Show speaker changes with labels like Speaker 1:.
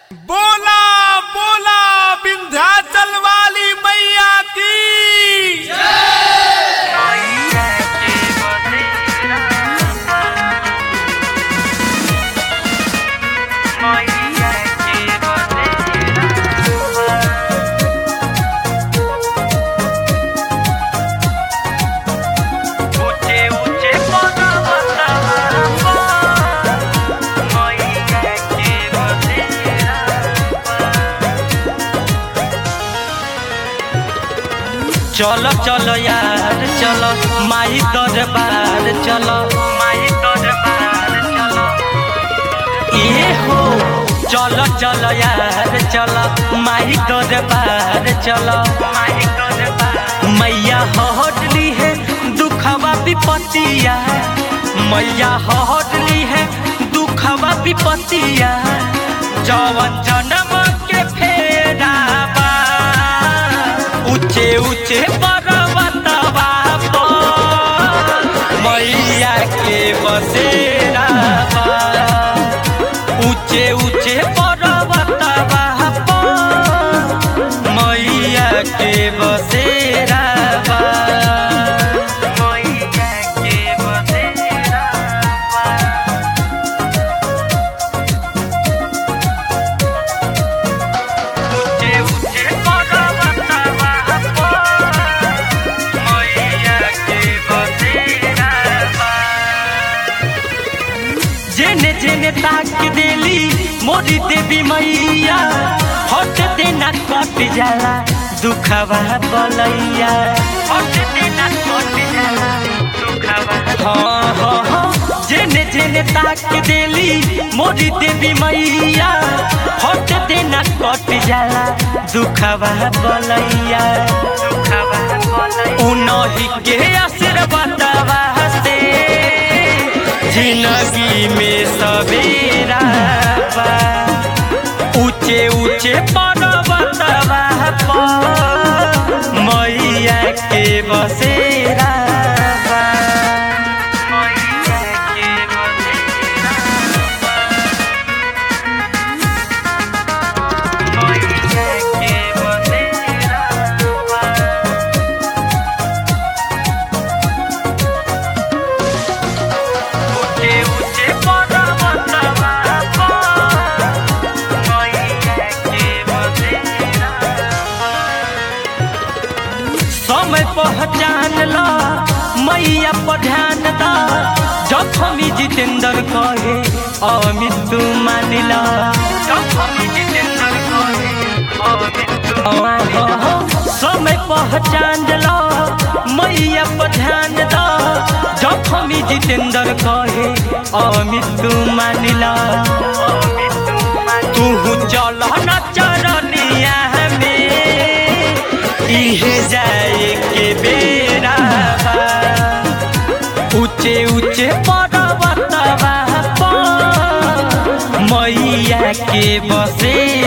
Speaker 1: बोला बोला विंध्याचल वाली मैया की
Speaker 2: चलो चलो यार चलो माई दरबार चलो माई दरबार चलो ये हो चलो चलो यार चलो माई दरबार चलो माई दरबार मैया हटली है दुखवा विपतिया मैया हटली है दुखवा विपतिया जवन जन्म के फेरा बा ऊंचे ऊंचे पर्वतवा पर मैया के बसेरा बा ऊंचे ऊंचे पर्वतवा पर मैया के बसेरा बा मैया के बसेरा बा ऊंचे ऊंचे पर्वतवा पर मैया के बसेरा बा जेने जेने ताक देली मोरी देवी मैया हट देना कट जाला दुखवा बलैया हट देना कट जाला दुखवा हाँ हाँ हाँ जेने जेने ताक देली मोरी देवी मैया हट देना कट जाला दुखवा बलैया दुखवा बलैया उनही के आशीर्वादवा से जिंदगी में सवेरा बा ऊंचे ऊंचे पर्वतवा पर मैया के बसेरा बा मैया के बसेरा बा। मैया के बसेरा बा। ऊंचे ऊंचे पर्वतवा पर मैया के बसेरा समय पहचान ला मैया पर ध्यान दा जखमी जितेंद्र कहे अमित तू मान ला जखमी जितेंद्र कहे अमित तू समय पहचान ला मैया पर ध्यान दा जखमी जितेंद्र कहे अमित तू मान ला तू चल न चरनिया में इहे जाए के बेरा बा। ऊंचे ऊंचे पर्वतवा पर मैया के बसे